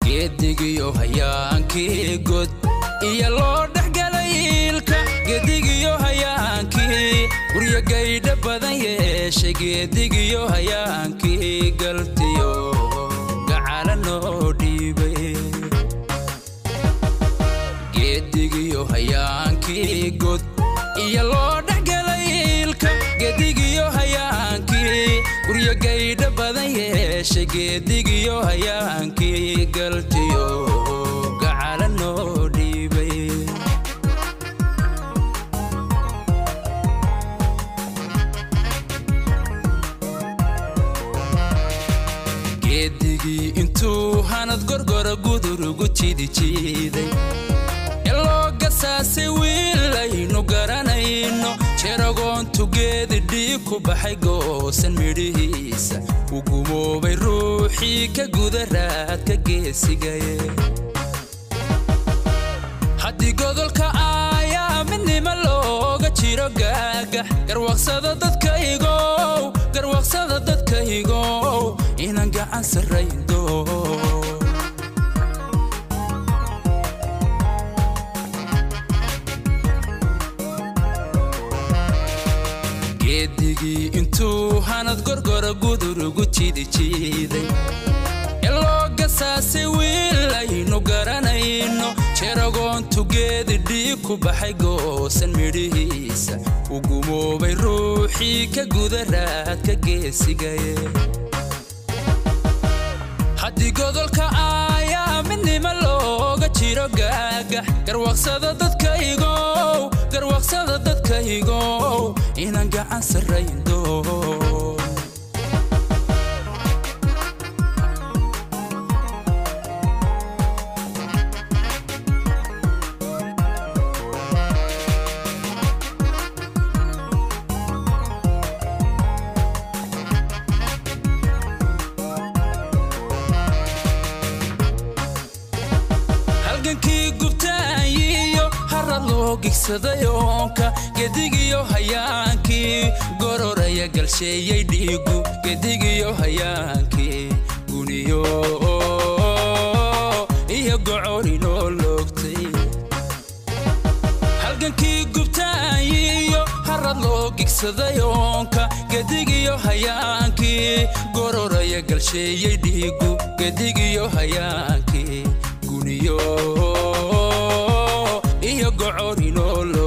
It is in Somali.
geedigiyo hayaankii god iyo loo dhexgalay iilka geedigiyo hayaankii guryo gaydha badan yeeshay geedigiyo hayaankii galtiyo gacala noo dhiibay geedigiyo hayaankii god iyo loo dhexgalay iilka geedigiyo hayaankii guryo gaydha badan yeeshay geedigiyo hayaankii galtiyo gacala noo dhiibay geedigii intuu hanad gorgora gudurugu jidijiiday eloo gasaasay wiilaynu garanayno jeragoontu geedi dhiig ku baxay goosan midhihiisa u gumoobay ruuxii ka guda raadka geesigaye haddii godolka aayaa midnimo looga jiro gaagax garwaqsada dadkaygow garwaqsada dadkaygow inaan gacan sarrayndo geedigii intuu hanad gorgora gudurugu jidijiiday eloo gasaasay wiilaynu garanayno jeragoontu geedi dhiig ku baxay goosan midhihiisa u gumoobay ruuxii ka guda raadka geesigaye haddii godolka aayaa midnimo looga jiro gaagax garwaqsada dadkaygow garwaqsada dadkaygow inaan gacan sarrayndo halgankii gubtaayiyo harad loo gigsaday oonka gedigiyo hayaankii gororaya galsheeyey dhiigu gedigiyo hayaankii guniyo iyo gocorinoo loogtay halgankii gubtaayiyo harad loo gigsaday oonka gedigiyo hayaankii gororaya galsheeyey dhiigu gedigiyo hayaankii guniyo iyo gocorinoo